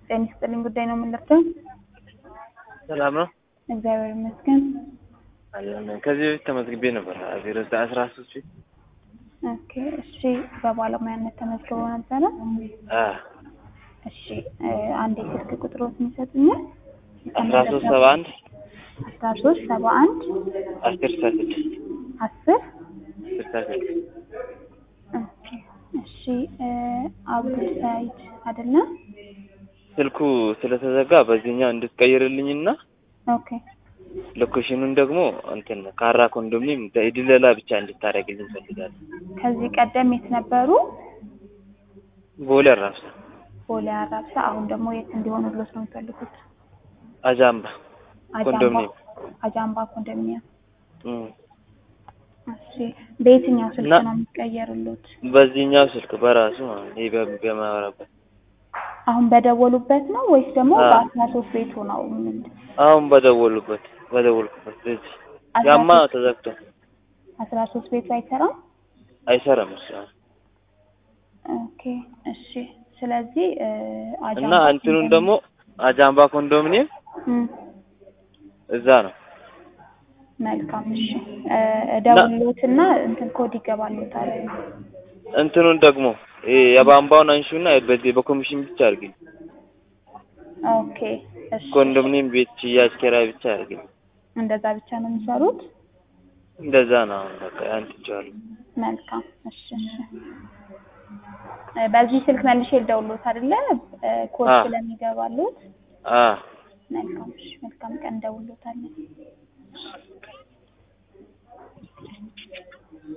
ጤና ይስጥልኝ ጉዳይ ነው የምንለብሰው። ሰላም ነው እግዚአብሔር ይመስገን። አለን። ከዚህ በፊት ተመዝግቤ ነበር ዜሮ ዘጠኝ አስራ ሶስት ፊት ኦኬ እሺ፣ በባለሙያነት ተመዝግቦ ነበረ። አ እሺ እ አንድ የስልክ ቁጥሮትን ይሰጡኛል? አስራ ሶስት ሰባ አንድ አስራ ሶስት ሰባ አንድ አስር ስልሳ ስድስት አስር ስልሳ ስድስት ኦኬ እሺ እ አብዱል ሳይድ አይደለም? ስልኩ ስለተዘጋ በዚህኛው እንድትቀይርልኝና ኦኬ ሎኬሽኑን ደግሞ እንትን ካራ ኮንዶሚኒየም ድለላ ብቻ እንድታደርግልኝ ፈልጋለሁ። ከዚህ ቀደም የት ነበሩ? ቦሌ አራብሳ ቦሌ አራብሳ። አሁን ደግሞ የት እንዲሆኑሎት ነው የሚፈልጉት? አጃምባ አጃምባ ኮንዶሚኒየም አጃምባ ኮንዶሚኒየም። እም። እሺ በየትኛው ስልክ እና- ነው የሚቀየርሉት? በዚህኛው ስልክ በራሱ ማለት ነው። ይሄ በ- በማወራበት አሁን በደወሉበት ነው ወይስ ደግሞ አዎ። በአስራ ሶስት ቤቱ ነው? ምንድን አሁን በደወሉበት በደወልኩበት በዚህ አስራ ያማ ሶስት ተዘግቶ አስራ ሶስት ቤቱ አይሰራም? አይሰራም እሱ ኦኬ እሺ። ስለዚህ እ እና አጃምባ እንትኑን ኮንዶሚኒየም- ደግሞ አጃምባ ኮንዶሚኒየም እም፣ እዛ ነው። መልካም እሺ። እ እደውልሎትና እንትን ኮድ ይገባሉታል። እንትኑን ደግሞ ይሄ የቧንቧውን አንሺውና በዚህ በኮሚሽን ብቻ አድርግኝ። ኦኬ እሺ። ኮንዶሚኒየም ቤት ሽያጭ ኪራይ ብቻ አድርግኝ። እንደዛ ብቻ ነው የሚሰሩት? እንደዛ ነው። አሁን በቃ ያን ትቼዋለሁ። መልካም እሺ እሺ። እ በዚህ ስልክ መልሼ ልደውልሎት አይደለ? እ ኮድ አዎ። ስለሚገባሉት አ መልካም እሺ። መልካም ቀን እንደውልሎታለን።